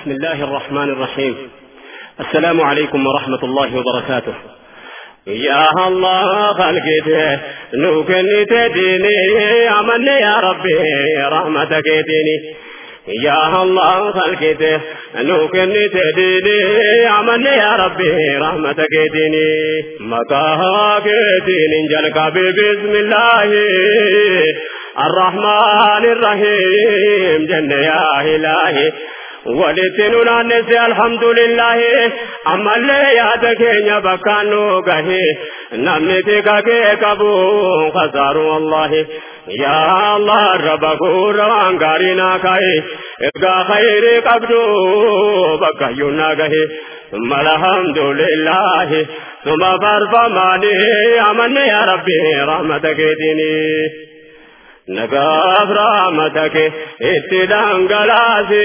بسم الله الرحمن الرحيم السلام عليكم ورحمة الله وبركاته يا الله خلقته نوكني تديني أمني يا ربي رحمتك ديني يا الله خلقته نوكني تديني أمني يا ربي رحمتك ديني مكاهاك دين جلك بسم الله الرحمن الرحيم جنة يا إلهي walitti nu naannesse alhamdulillahi ammallee yaada keenya bakkaan nu gahe namni tika kee qabu kasaaru wallahi yaa allah raba guura waan gaarii naa kaa'e ergaa khayrii qabdu bakkayyuu naa gahe ثم الحمد لله ثم فرفماني أمن يا ربي رحمتك ديني nagaaf raamatake itti dhangalaase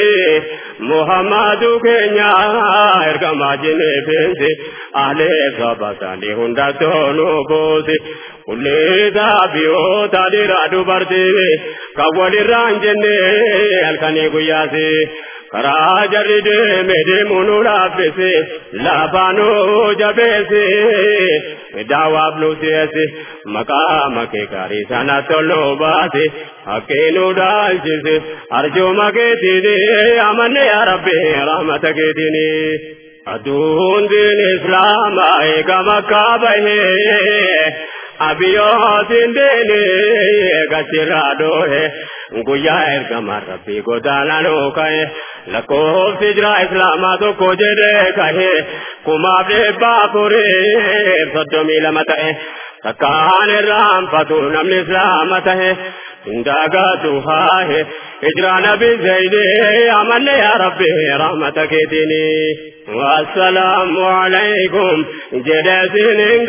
muhammadu keenya ergamaa jineefeense ahlee sabasaanii hundattoonu boose kulleetaa biyyoota dhiiraa dubartii kan walirraan jenne halkanii guyyaase karaa jarri deeme deemuu nu laaffise laafaanuu jabeesse daawaaf nu si'eesse maqaa makee gaarii sana toluu baase haqqee nu dhaalchise arjooma keetiini amanne yaa rabbi rahmata keetiini. aduun diin islaamaa eega makkaa bahee abiyyootiin diini gachirraa dhoohe guyyaa ergamaan rabbii godaananuu ka'e lakkoofsi jira islaamaa tokko jedhee ka'e kumaaf dhibbaa afurii soddomii lama ta'e takkaan irraanfatu namni islaama ta'e indagaatu haahe hijraa nabi zayni amanne yaa rabbi rahmata keetiini wassalaamu alaykum jedheesinin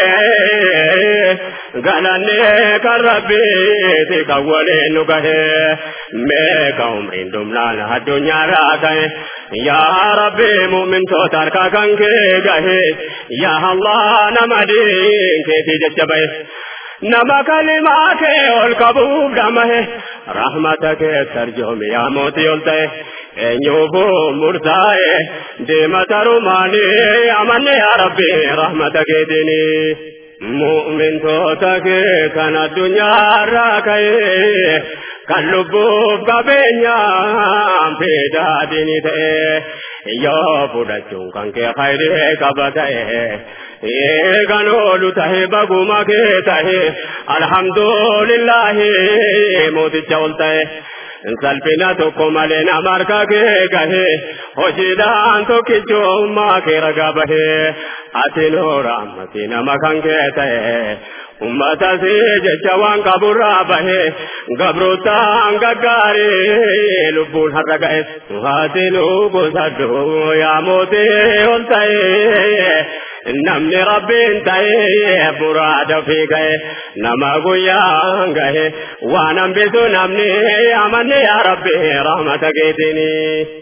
gahee galanne kan rabbiiti kan waliin nu gahee meeqa umriin dhumnaan addunyaarraa ka'e yaa rabbi mu'mintoota harkaa kan kee gahee yaa allah nama diin keetii jecha bahe nama kalimaa kee ol qabuuf dhamahe rahmata kee tarjoomi yaa mootii ol ta'e eenyuufuu murtaa'e deema tarumaanii amanne yaa rabbi rahmata keetiini mu'mintoota kee kan addunyaarraa ka'e kan lubbuuf qabeenyaan fedhaadini ta'e yoo fudhachuun kan kee khayrii qaba ta'e eegan oolu tahe baguma kee tahe alhamdulillahi mooticha ol ta'e salphina tokko malee nama harka kee gahe hojiidhaan tokkichummaa kee ragaa bahe ati nuura ammati nama kan kee ta'e ummata si jecha waan qaburraa bahe gabrootaan gaggaarii lubbuun har'a ga'e ati nu gosadhu yaa mootii ol ta'e namni rabbiin ta'e muraada fi ga'e nama guyyaan ga'e waan hambisu namni amanne yaa rabbi rahmata keetiini.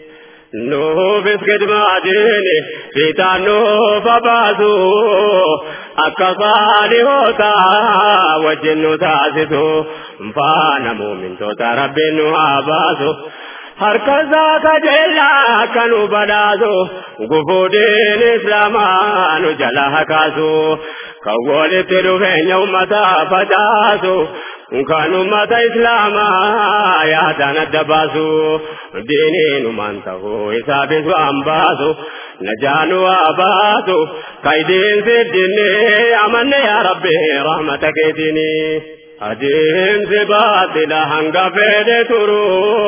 nuufis gidmaadini fiixaan nuuf abaasu akka saalihoota wajjin nu taasisu faana muumintoota rabbiin nu abaasu. harka isaa kajeellaa akka nu badhaasu gufuudhiin islaamaa nu jala hakaasu kan walitti dhufeenya ummataa facaasu kan ummata islaamaa yaadaan adda baasu diiniinumaan ta'uu isaafis waan baasu najaanu waa baasu kaydiin siddinni amanne yaa rabbi rahmata keetiini. adeemsi baatila hanga fedhe turu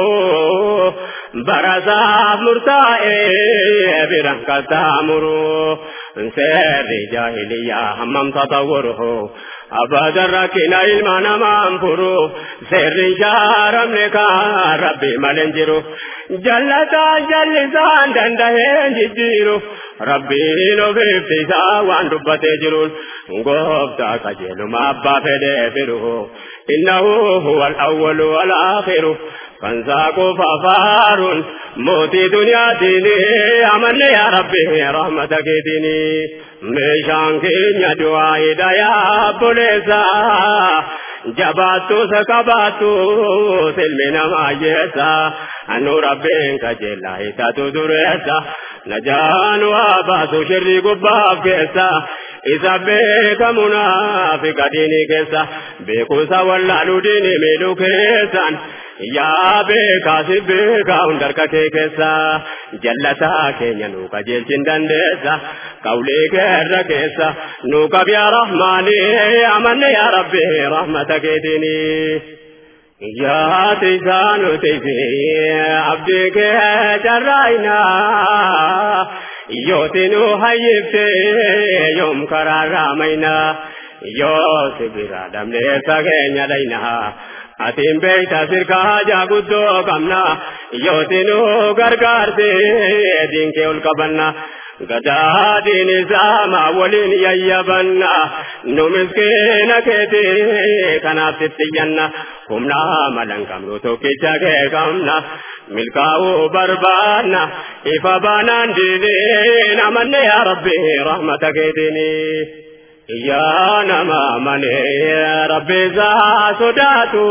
barasaaf murtaa'ee bira kattaamuru seerri jaahiliyyaa hammam tatawwuru abadan rakkina ilma namaan furu seerri jaaramne kan rabbi malen jiru jallataan jallisaan dandaheen jijjiiru rabbiin ofiiftisaa waan dubbatee jiruun gooftaa qajeeluma abbaa fedhee firu innahu huwa al-awwalu wal-aakhiru kan saaquu fafaaruun mootii duniyaatiin amanne yaa rabbi rahmata keetiin meeshaan keenya du'aa hidhayaa buleessa jabaattu sakabaattu silmi namaa jeessa anu rabbiin kajeellaa isaatu dureessa najaanu haa baasu shirrii gubbaaf keessa isa beekamu naafiqa diinii keessa beekumsa wallaaluu diinii miidhuu keessaan yaa beekaa si beekaa hundarka kee keessa jallataa keenya nu qajeelchin dandeessa qawlee keerra keessa nu qab yaa rahmaani amanne yaa rabbi rahmata keetiini. yaa tiisaa nuti fi abdii kee carraayinaa yooti nu hayyifte yoom karaarraa maynaa yoo sibira damleessa keenya dhaynaa atiin beekta sirkaa hajaa guddoo qabna yooti nu gargaarte diinkee ol qabanna gadaadhiin isaama waliin yayyabanna nu miskiina keeti kanaaf sittiyyanna humna malan qabnu tokkicha kee qabna milkaa'uu barbaanna ifa baanaan diiniin amanne yaa rabbi rahmata keetiini. yaa nama mane rabbi isaa sodaatu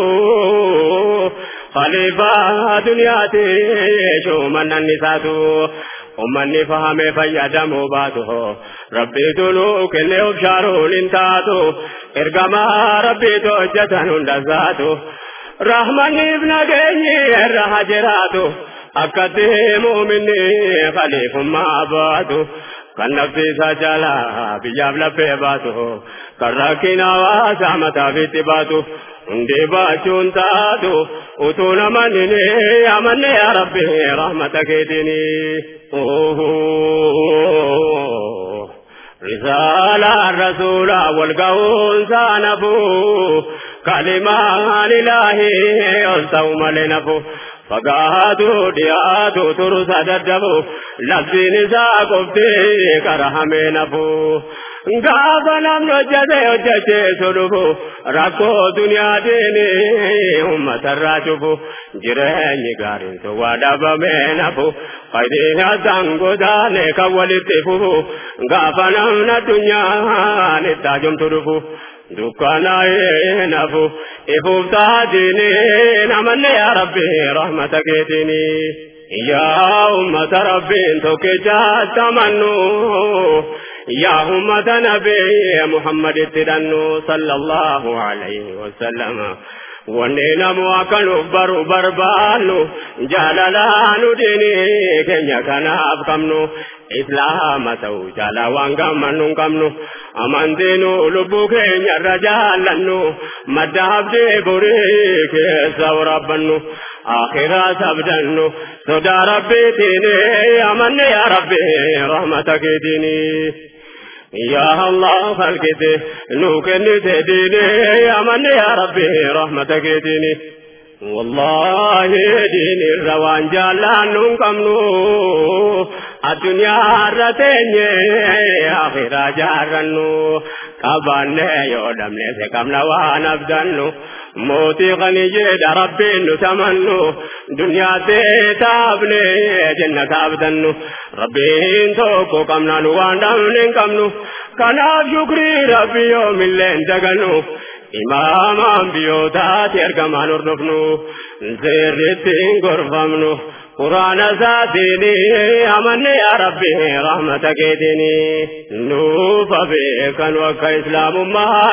khaliifaa duniyaati shumannan isaatu ummanni fahame fayyadamuu baatu rabbiitu nuu kenne of shaaruun hin taatu ergamaa rabbiitu hojjetan hundasaatu rahmanniif nageenyi irra haa jiraatu akkatti muuminni khaliifummaa baatu kan nafti isaa jaalaa biyyaaf laphee baatu kan rakkina hawaasaa mataaf itti baatu hundee baachuun taatu utuu namanni amanne yaa rabbi rahmata keetiini. رسالة الرسول والقول سانفو كلمان إلهي والصوم لنفو فقاتوا دياتوا ترسى ددبو لبسي نساء قفتي كرهمي نفو gaafa namni hojjete hojjecheessu dhufu rakkoo duniyaatiin uummatarraa cufu jireenyi gaariin sun waa dhabamee nafu faayidiin haasaan godaane kan walitti fufu gaafa namni addunyaan itti ajumtu dhufu dukkanaa'ee nafu ifuuf taatiin amanne yaa rabbi rahmata keetiini. yaa ummata rabbiin tokkichaatti amannu yaa ummata nabii muhammaditti hidhannu sallallahu alayhi wasallama wanni namu akka nuuf baru barbaannu jaalalaanu diini keenya kanaaf qabnu islaama ta'u jaalaa waan gammannu hin qabnu amantiinu lubbuu keenya irra jaallannu madda abdii burii keessa waraabbannu akhiraa sabdannu sodaa rabbiitiini amanne yaa rabbi rahmata keetiini. يا الله خلقتي نو كنتي ديني أمن يا ربي رحمتك ديني والله ديني الروان جالان نكمنو الدنيا رتيني آخرة جارنو قبان يودم ليس كمنا وانا بدنو موتي غني جيد ربي نتمنو دنيا تابني جنة أبدنو ربي توكو كمنا نوان دمن كمنو كناف شكري ربي يوم اللين دقنو إمام أنبيوتات يرقمان أردفنو زيرتين غرفمنو قرآن ساتيني أمن يا ربي رحمتك ديني نوف بيكن وك إسلام ما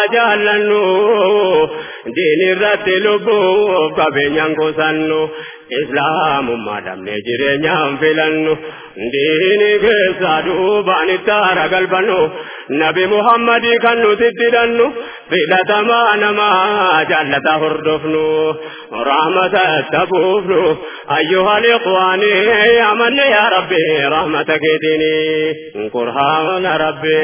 جالنو ديني رت لبوف كبين ينقصنو إسلام ما دم نجري نعم فلنو ديني كيسا دوبان التارا قلبنو نبي محمد كنو تددنو فإذا ما نما جالتا هردفنو رحمة تبوفنو أيها الإخوان أمن يا ربي رحمتك ديني قرآن ربي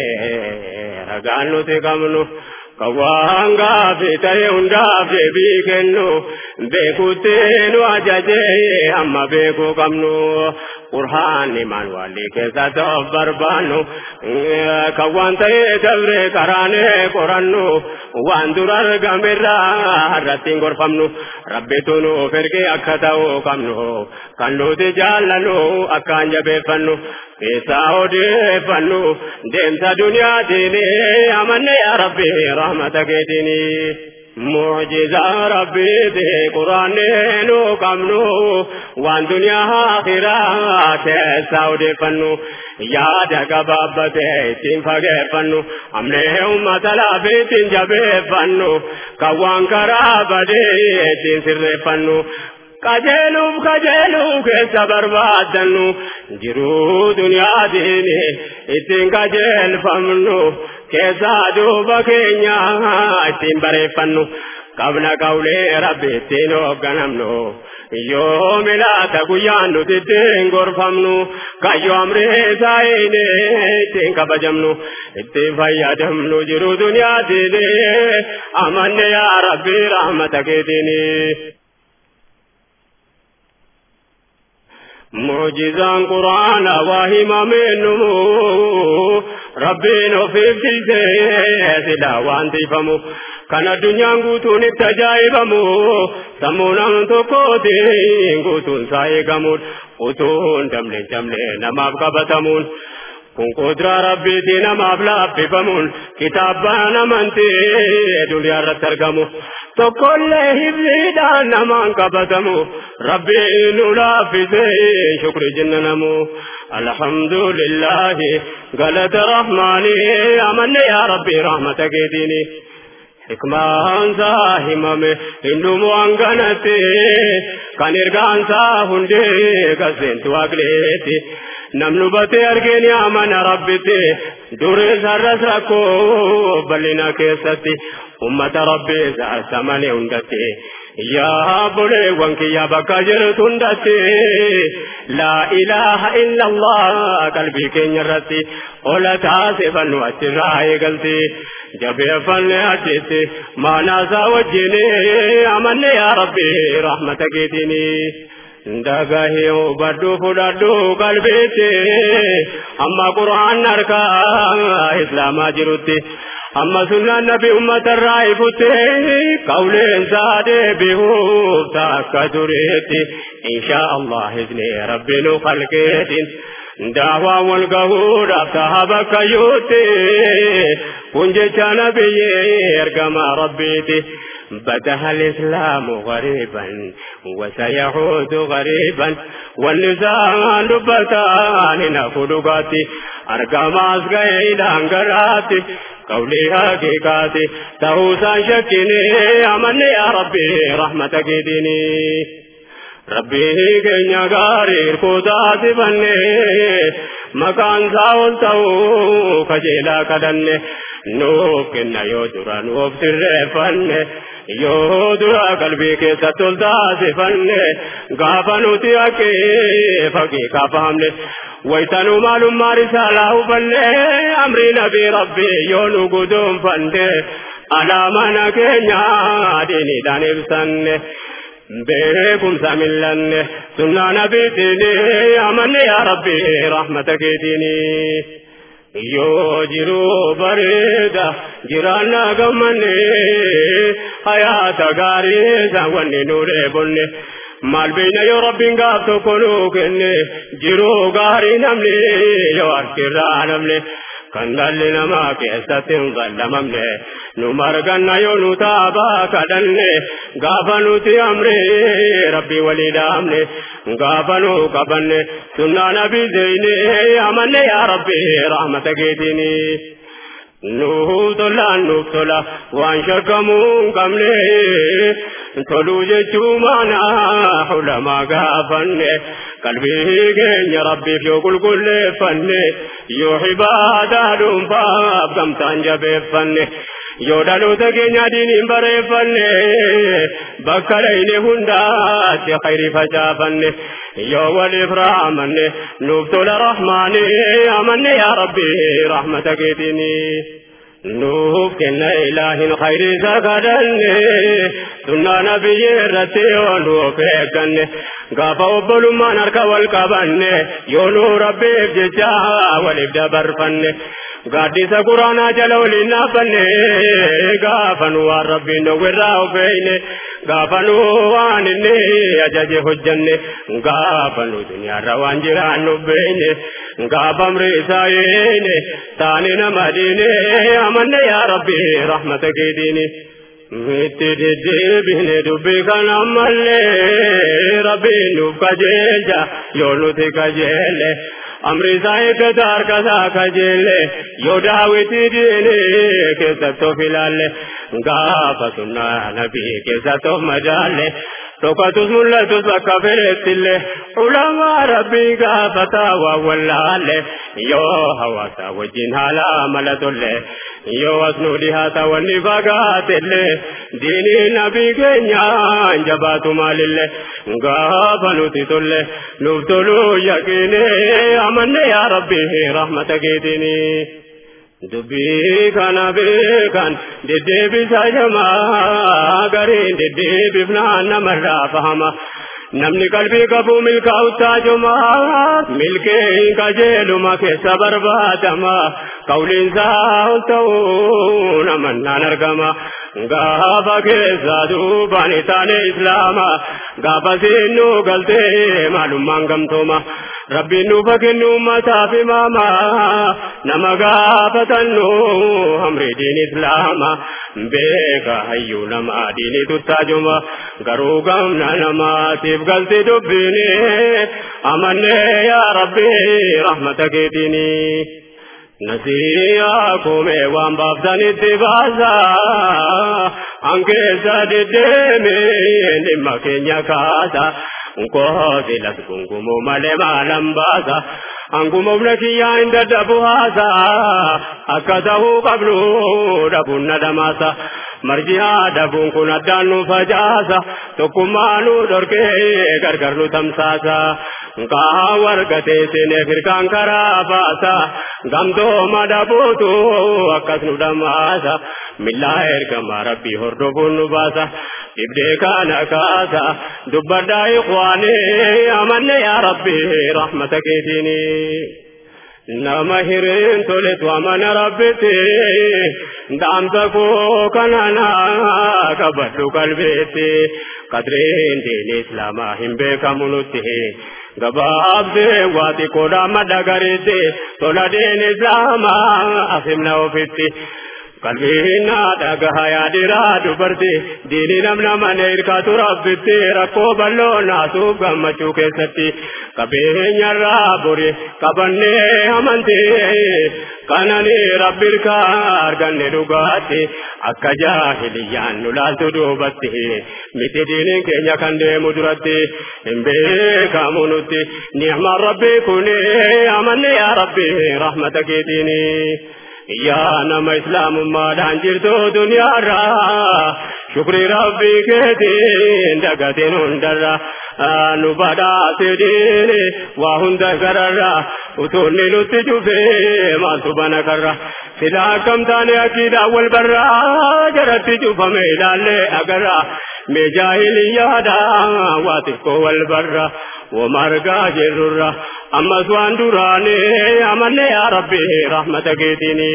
رقانو تقمنو kawaan gaafii ta'e hundaaf deebii kennu beekuutti nu ajajee amma beekuu qabnu qurhaanni maan walli keessa ta'uuf barbaannu kan waan ta'e dabre karaanee qorannu waan dura argamerraa irratti hin gorfamnu rabbitu nuuf ergee akka ta'uu qabnu kan nuti jaallannu akkaan jabeeffannu keessaa odeeffannu deemsa duniyaatiin amanne yaa rabbi rahmata keetiin mucjizaa rabbiiti quraanneen qabnu waan duniyaa akhiraa keessaa odeeffannu yaada gabaabbate ittiin fageeffannu amnee ummata laafi ittiin jabeeffannu kan waan karaa badee ittiin sirreeffannu qajeeluuf qajeeluu keessa barbaaddannu jiruu duniyaatiin ittiin qajeelfamnu keessaa duuba keenya ittiin bareeffannu qabna qawlee rabbi ittiin hoogganamnu yoo milaata guyyaan nuti ittiin gorfamnu kayyoo amree saayine ittiin kabajamnu ittiin fayyadamnu jiruu duniyaatiin amanne yaa rabbi rahmata keetiin. mucjizaan quraana waa himameenu rabbiin ofiif dhiisee silaa waan tiifamu kan addunyaan guutuun itti ajaa'ibamu sammuu nama tokkootiin guutuun isaa eegamuun utuun damlee damlee namaaf qabatamuun kun kuduraa rabbiitii namaaf laaffifamuun kitaabaan amantee duniyaa irratti argamu tokkollee hibsiidhaan namaan qabatamu rabbiin nu laaffisee shukri jenna namu alhamdulillahi galata rahmaanii amanne yaa rabbi rahmata keetiini hikmaansaa himame hindumu hanganatti kan ergaansaa hundee gaseentu waaqleeti namni hubatee argeen amana rabbitti durii sarras rakkoo bal'ina keessatti ummata rabbii saarsamanii hundatti yaa boleewwan kiyya bakka jirtu hundatti laa ilaaha illallah qalbii keenya irratti ola taasifannu achirraa eegalti jabeeffanne achitti maanaasaa wajjin amanne yaa rabbi rahmata keetiini. Ndagahee hubadhu fudhadhu qalbiitti amma quraan harkaa islaamaa jirutti amma sunnaan nabi uummatarraa ifutti qawleensaa deebi'uuf takka tureetti inshaa Allah izni rabbi nu qalqeetiin daawaa wal gahuudhaaf taha bakka yuutti kun jecha nabiyyee ergamaa rabbiiti. بدها الإسلام غريبا وسيعود غريبا والنساء لبتان نفلقاتي أرقام أسقى إلى أنقراتي قولي حقيقاتي تهوسا شكني أمني يا ربي رحمتك ديني ربي كينيا غاري ركوتاتي بني مكان ساول تهو كجيلا كدني nuuf kenna yoo dura nuuf sirreeffanne yoo dura qalbii keessatti ol taasifanne gaafa nuti haqqee fagee kaafahamne waytanuu maalummaa risaalaa hubanne amrii nabii rabbii yoo nu guduunfanne alaamana keenya diiniidhaan ibsanne beekumsa millanne sunnaa nabiitiin amanne yaa rabbii rahmata keetiini. yoo jiruu bareeda jiraanna gammanne hayaata gaarii wanni nu dheebonne maal beeyna yoo rabbiin gaaf tokko nu kenne jiruu gaarii namni yoo harkirraa namne kan dhalli namaa keessatti hin ballamamne nu marganna yoo nu taabaa kadhanne gaafa nuti amre rabbii walii dhaamne gaafa nu qabanne sunnaa nabii zeyne amanne yaa rabbi rahmata keetiini. Nuuf tolaan nuuf tola waan shakkamuu hin qabne toluu jechuu maana ulamaa gaafanne qalbii keenya rabbiif yoo qulqulleeffanne yoo ibaadaa dhuunfaaf gamtaan jabeeffanne. yoo dhaloota keenya diiniin bareeffanne bakka dhayne hundaatti khayrii facaafanne yoo waliif raamanne nuuf tola rahmaani amanne yaa rabbi rahmata keetiini. nuuf kenna ilaahin khayrii isa kadhanne sunnaa nabiyyee irratti yoo nuuf eegganne gaafa obbolummaan harka wal qabanne yoo nu rabbiif jecha waliif dabarfanne. gaaddisa quraanaa jala waliin dhaabbanne gaafa nu waan rabbiin dhowwirraa ofeeyne gaafa nu waan inni ajaje hojjanne gaafa nu duniyaarra waan jiraannu beeyne gaafa amri isaa yeene taane nama diine amanne yaa rabbi rahmata keetiini itti deddeebine dubbii kana ammallee rabbiin nuuf kajeelcha yoo nuti kajeelle amri isaa eeggata harka isaa kajeelle yoo daawwitii diine keessatti of ilaalle gaafa sunnaa nabii keessatti of madaalle Tokkotus mul'atus bakka fedhettillee ulamaa rabbii gaafataa waan wallaalle yoo hawaasa wajjin haala mala tolle yoo asnuu dhihaata wanni fagaatellee diinii nabii keenyaan jabaatu maalillee gaafa nuti tolle nuuf toluu yaqiine amanne yaa rabbii rahmata keetiinii. dubbii kana beekan deddeebisa jamaa gariin deddeebifnaan namarraa fahama namni qalbii qabu milkaa'uttaa jumaa milkeen qajeeluma keessa barbaadama qawliinsaa ol ta'uu namannaan argama gaafa keessa duubaan taane islaama gaafa seennu galtee maalummaan gamtooma rabbiin nuuf kennu ummataaf imaama nama gaafatannu amri diin islaama beeka hayyuu nama diini tuttaajuma garuu gamna namaatiif galti dubbiini amanne yaa rabbi rahmata keetiini. Nasiyaa kume waan baaftanitti baasa hankeessa deddeemee dhimma keenya kaasa. Nkoosi las gungumoo malee maalan baasa. Anguma buna kiyyaa hin dadhabu haasa. Akka ta'uu qabnu dhabuun na dhamaasa. Marjiyaa dhabuun kun addaan nu facaasa. Tokkummaa nu dhorkee gargar nu tamsaasa. Nkaa wargatee seenee firkaan karaa baasa. Gamtooma dhabuutu akkas nu dhamaasa. Millaa ergamaa rabbii hordofuun nu baasa. Ibdee kana kaasa. Dubbadhaa ikhwaanii amanne yaa rabbii rahmata keetiini. Nama hiriin toletu amana rabbitti. Dhaamsa koo kanana qabadhu qalbeetti. Qadreen diin islaamaa hin beekamu nutti. gabaabdee waa xiqqoodhaa madda gariitti tola diin islaamaa afimna ofitti. qalbiin dhagaha yaadiraa dubarti diinii namna mana hirkaatu rabbitti rakkoo bal'oo naasuuf gammachuu keessatti qabeenyarraa bori qabannee amantii kananii rabbi hirkaa arganne dhugaatti akka jaahiliyyaan nu laaltu duubatti miti diiniin keenya kan deemu duratti hin beekamu nutti ni'maan rabbii kuni amanne yaa rabbi rahmata keetiinii. yaa nama islaamummaadhaan jirtu duniyaarraa shukrii rabbii keetiin dagateen hundarra nu badhaase diini waa hunda gararra utuunni nutti cufee maaltu bana karra sila akkam taane akkiidhaan wal barraa jaratti cufame ilaallee agarra mee jaahiliyyaadha waa xiqqoo wal barra wamargaa jirrurra ammas waan duraane amanne yaa rabbi rahmata keetiini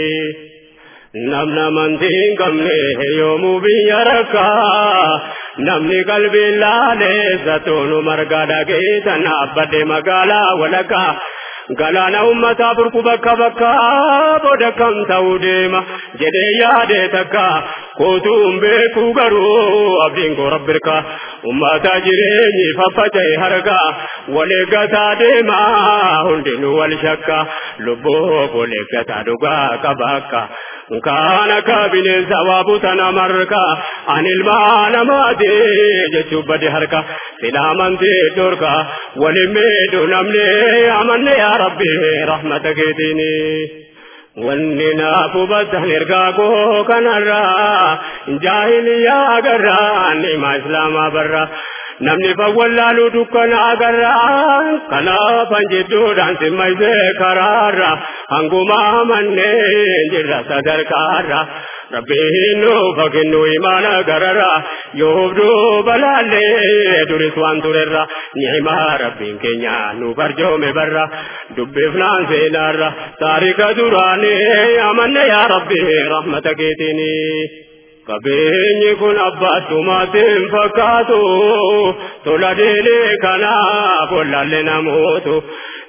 namna amantii hin qabne yoomuu biyya rakkaa namni qalbiin laaleessa toonu margaa dhageetan abbadde magaalaa walakkaa galaana ummataa burku bakka bakka booda kam ta'uu deema jedhee yaadee takka kootuun beekuu garuu abdiin koo rabbirka ummata jireenyi faffaca'e harka waleeggataa deema hundinuu wal shakka lubboo waleeggataa dhugaa qaba akka kaana akka bineensa waa butana marka an ilmaa namaati jechuun bade harka silaamantii dorka waliin miidhu namni amanne yaa rabbi rahmata keetiini. Wanni naaf hubattan ergaa koo kanarraa jaahiliyaa agarraa nima islaamaa barraa. namni fawwallaalu dukkana agarraa kanaafan jidduudhaan simmaysee karaarra hanguma manneen jirra sadarkaarra rabbiin nuufa kennu imaana garara yoobduu balaallee duris waan turerra ni'imaa rabbiin keenya nuuf arjoome barra dubbifnaan seenaarra taarika duraanii amanne yaa rabbi rahmata keetiinii. Qabeenyi kun abbaattumaatiin fakkaatu tola deelee kanaaf wallaalle namootu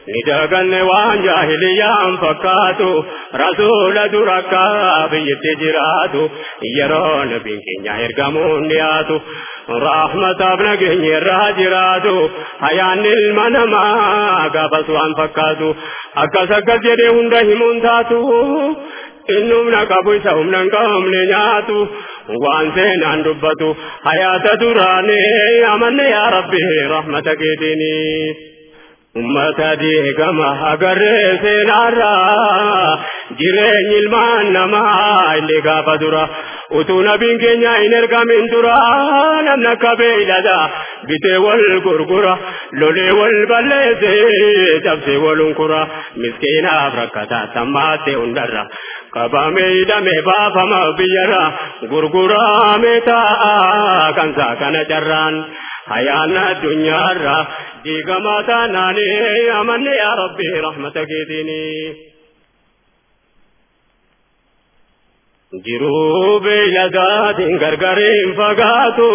ni daganne waan jaahiliyaan fakkaatu rasuula durakka biyyatti jiraatu yeroo nabiin keenya ergamuun dhiyaatu rahmataaf nageenya irraa jiraatu hayaan ilma namaa gaafas waan fakkaatu akkas akkas jedhee hunda himuun taatu inni humna qabu isa humna hin qabne nyaatu waan seenaan dubbatu hayaata duraanii amanne yaa rabbi rahmata keetiinii. ummata deegama agarree seenaarraa jireenyi ilmaan namaa illee gaafa dura utuu nabiin keenya hin ergamin dura namni akka beeylada bitee wal gurgura lolee wal balleessee cabsee wal unkura miskiinaaf rakkataa tammaattee hundarra qabamee hidhamee baafama biyyarra gurguramee taa'a kansaa kana carraan hayaan addunyaarra diigamaa taanaanii amanne yaa rabbi rahmata keetiinii. jiruu beeyladaatiin gargariin fagaatu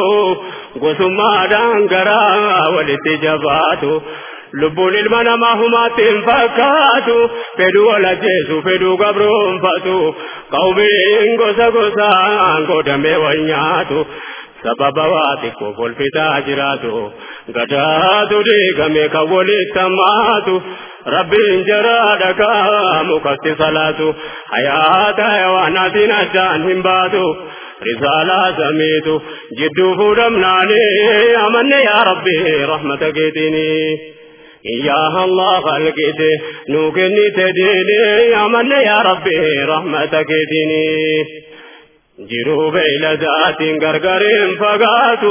gosummaadhaan garaa walitti jabaatu lubbuun ilma namaa humaatti hin fakkaatu fedhuu wal ajjeesu fedhuu gabroonfatu qawmiin gosa gosaan qoodamee wal nyaatu sababa waa xiqqoof wal fixaa jiraatu gadaatu diigame kan walitti hammaatu rabbiin jaraa dhagaa mukatti salaatu hayaata hayawaanaatiin addaan hin baatu risaalaa samiitu jidduu fuudhamnaanii amanne yaa rabbi rahmata keetiinii. يا الله خلقت نوكني تديني أمن يا ربي رحمتك ديني jiruu beeyladaatiin gargariin fagaatu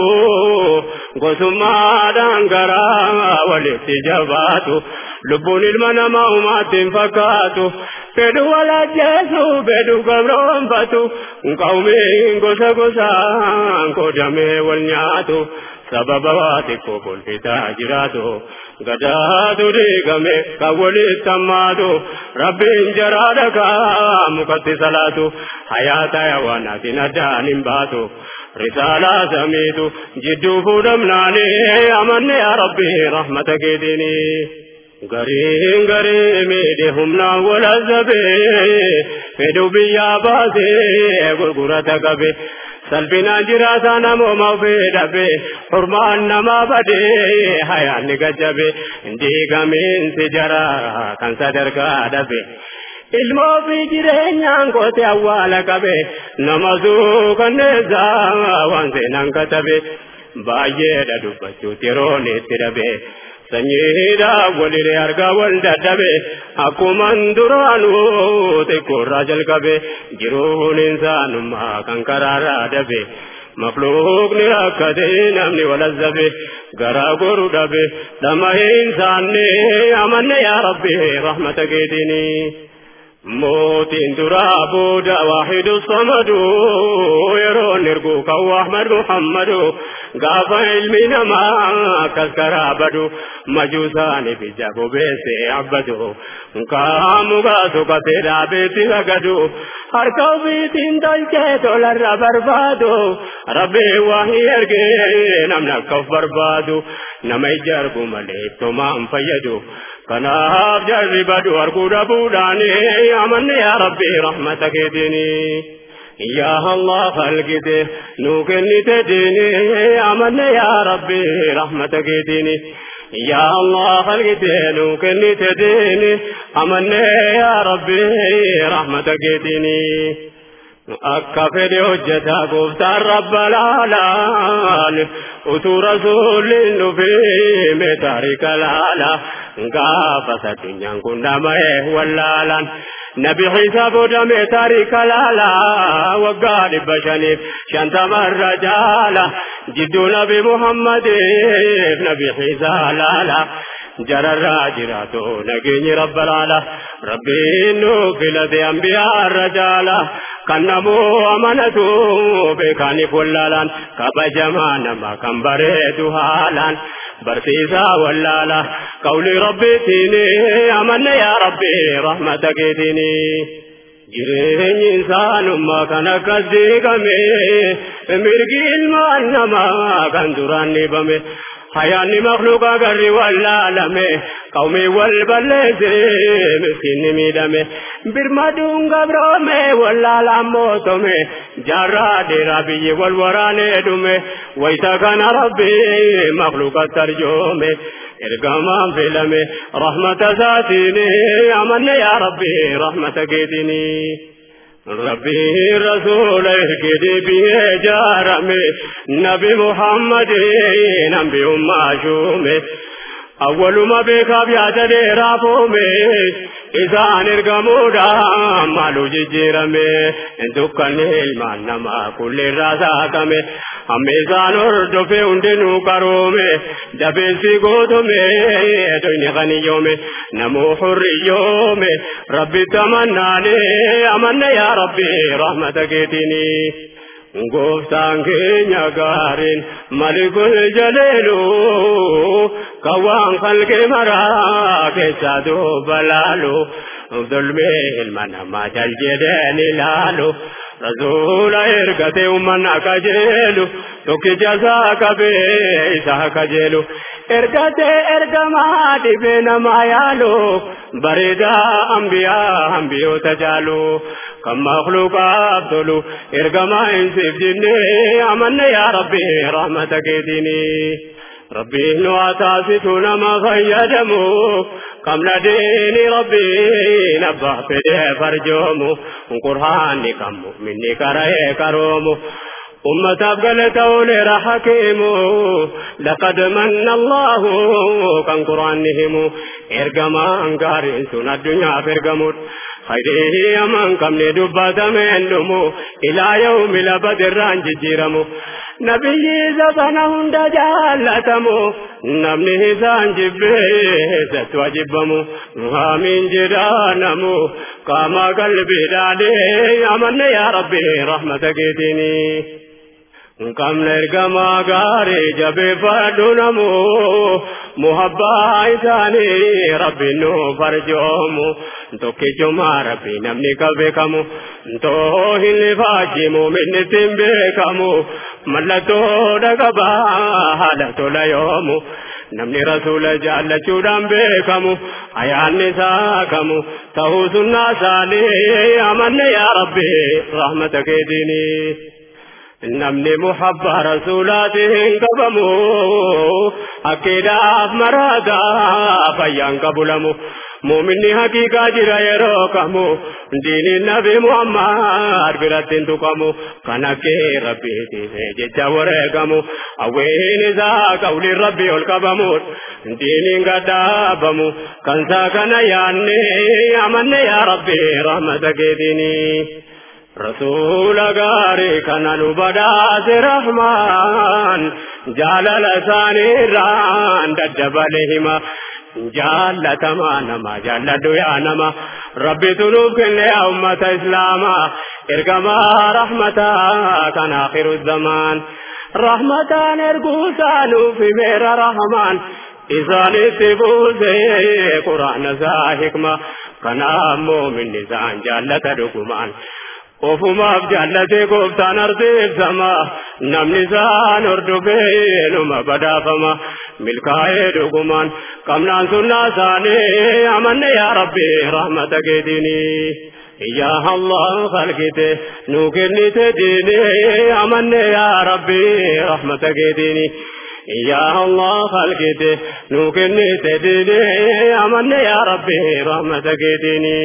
gosummaadhaan garaa walitti jabaatu lubbuun ilma namaa humaattiin fakkaatu fedhu wal ajjeesu fedhu gabroonfatu qawmiin gosa gosaan qoodamee wal nyaatu sababa waa xiqqoo kolfitaa jiraatu gadaatu diigame kan walitti hammaatu rabbiin jaraa dhagaa mukatti salaatu hayaata hayawaanaatiin addaan hin baatu risaalaa samiitu jidduu fuudhamnaanii amanne yaa rabbi rahmata keetiinii. gariin garii miidhe humnaan wal azabee fedhu biyyaa baasee gurgurata qabe salphinaan jiraata namooma ofii dhabe hurmaan namaa badee hayaanni gajjabe diigamiinsi jara kan sadarkaa dhabe. ilmoo fi jireenyaan kote awwaala qabe nama suukanneessaa waan seenaan katabe baay'eedha dubbachuutti yeroon itti dhabe. sanyiidha waliree argaa wal dadhabe akkuman duraanuu xiqqoorraa jalqabe jiruun insaanummaa kan karaarraa dhabe mafluuqni rakkate namni walazzabe garaa goru dhabe dhama insaanne amanne yaa rabbi rahmata keetinii mootiin duraa booda waahidu samadu yeroon ergu kan ahmad muhammadu gaafa ilmi namaa akkas karaa badu majuusaani bija bobeesse abbadu kaamu gaasu katee dhaabeetti sagadu harka ofiitiin tolchee tolarra barbaadu rabbi waahii ergee namni akka of barbaadu nama ija argu malee tomaan fayyadu kanaaf jarri badu arguu dhabuudhaani amanne yaa rabbi rahmata keetinii. يا الله خلقته نوكني تديني أمن يا ربي رحمتك ديني يا الله خلقته نوكني تديني أمن يا ربي رحمتك ديني akka fedhe hojjetaa gooftaan rabba laalaan utuu rasuulliin dhufee mee taarika laala gaafas addunyaan kun dhama'ee wallaalaan nabi xiisa boodamee taarika laala waggaa dhibba shaniif shantamarra jaala jidduu nabi muhammadiif nabi xiisa laala jararraa jiraatu nageenyi rabba laala rabbiin nu filate ambiyaarra jaala kan namoo amanatu beekaaniif wallaalaan kabajamaa nama kan bareedu haalaan barsiisaa wallaala qawli rabbiitiin amanne yaa rabbi rahmata keetiin jireenyi insaanummaa kan akkas diigame mirgi ilmaan namaa kan duraan dhiibame hayaanni makluuqa garri wallaalame qawmii wal balleesse miskiinni miidhame birmaduun gabroome wallaalaan mootome jaarraa dheeraa biyyi wal waraanee dhume wayita kana rabbi makluuqatti arjoome ergamaan filame rahmata isaatiin amanne yaa rabbi rahmata keetiini. ربي رسول اركدي به جارمي نبي محمد نبي أم شومي أول ما بك أبيات رافومي إذا نرقمودا مالو ججيرمي دكان المان نما كل رازاكمي أميزان أردف عندنو كرومي دبسي قوتمي دويني غني يومي نمو حري يومي ربي تمناني أمنا يا ربي رحمتك اتني gooftaan keenya gaariin malikul jaleelu kawaan kalqee maraa keessaa duuba laalu dulmee ilma namaa jal jedheen ilaalu rasuula ergate ummanna kajeelu tokkicha isaa qabee isaa kajeelu ergate ergamaa dhibee namaa yaalu bareedaa ambiyaa ambiyoota jaalu kan makluuqaaf tolu ergamaa insiif jennee amanne yaa rabbi rahmata keetiini. Rabbiin nu taasisu nama fayyadamu kamna deeni rabbiin abbaa fedhee farjoomu qurhaanni kan mu'minni qara'ee qaroomu. ummataaf galata ooleera hakiimu laqad manna allahu kan quraanni himu ergamaan gaariin sun addunyaaf ergamudha khayrii aman qabne dubbatameen dhumu ilaa yawmi labadirraan jijjiiramu nabiyyi zabana hunda jaallatamu namni isaan jibbeessattu ajibbamu haamiin jedhaanamu qaama qalbiidhaadhee amanne yaa rabbi rahmata keetiinii kamna ergamaa gaarii jabeeffadhu namu muhabbaa isaanii rabbi nu farjoomu tokkichuma rabbi namni ka beekamu too hin faajimu minnittiin beekamu mallattoo dhagabaa haala tola yoomu namni rasuula jaallachuudhaan beekamu ayaanni isaa kamu ta'uu sunnaa isaanii amanne yaa rabbi rahmata keetiinii. namni muhabbaa rasuulaatiin qabamu akkiidhaaf maraataa fayyaan qabulamu muuminni haqiiqaa jira yeroo kamu diiniin nabi muhammad biratti hin tuqamu kan akkee rabbiitiif jecha wareegamu hawwiin isaa qawliin rabbii ol qabamu diiniin gadhaabamu kan isaa kana yaanne amanne yaa rabbi rahmata keetiinii. رسول غاري كان نبداس رحمن جلال ثاني ران دجبلهما جالتما نما جالدو يا نما ربي تنوب كن يا أمة إسلاما إرقما رحمتا كان آخر الزمان رحمتا نرقوسا في مير رحمن isaanitti buusee quraana isaa hikma kanaammoo minni isaan jaallata dhugumaan ofumaaf jaallatee gooftaan ardeessama namni isaan hordofee numa badhaafama milkaa'ee dhugumaan qabnaan sunnaa isaanii amanne yaa rabbi rahmata keetiinii. يا الله خلقته نوكني ديني أمني يا ربي رحمتك ديني يا الله خلقته نوكني ديني أمني يا ربي رحمتك ديني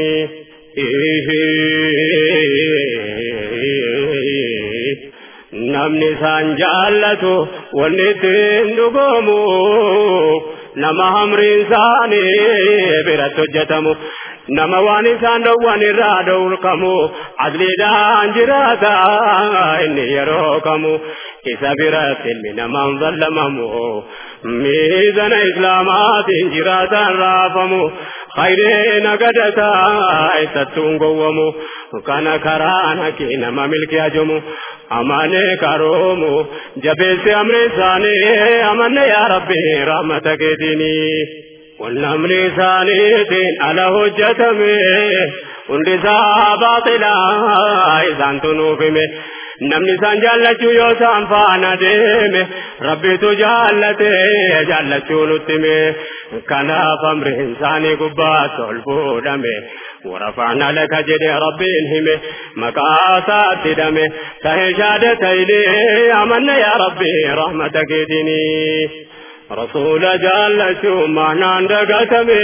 namni isaan jaallatu wanni ittiin dhugoomu nama hamriin isaanii biratti hojjetamu nama waan isaan dhowwan irraa dhowrkamu adliidhaan jiraata inni yeroo kamu isa biratti ilmi namaan zallamamu miizana islaamaatiin jiraataan raafamu khayree nagadataa isattuun gowwamu kana karaan haqii nama milki ajomu amane karoomu jabeessi amri isaanii amanne yaa rabbi rahmata keetiinii والنمل ثانيتين على هجتمه hundisaa baaxilaa isaan tunuufime namni isaan jaallachuu yoo isaan faana deeme rabbitu jaallate jaallachuu nutti hime kanaaf amriin isaanii gubbaatti ol fuudhame ورفعنا لك جد ربي همه مقاسات دمه تهجاد تيلي أمنا يا ربي رحمتك ديني رسول جل شو معنى دقتمي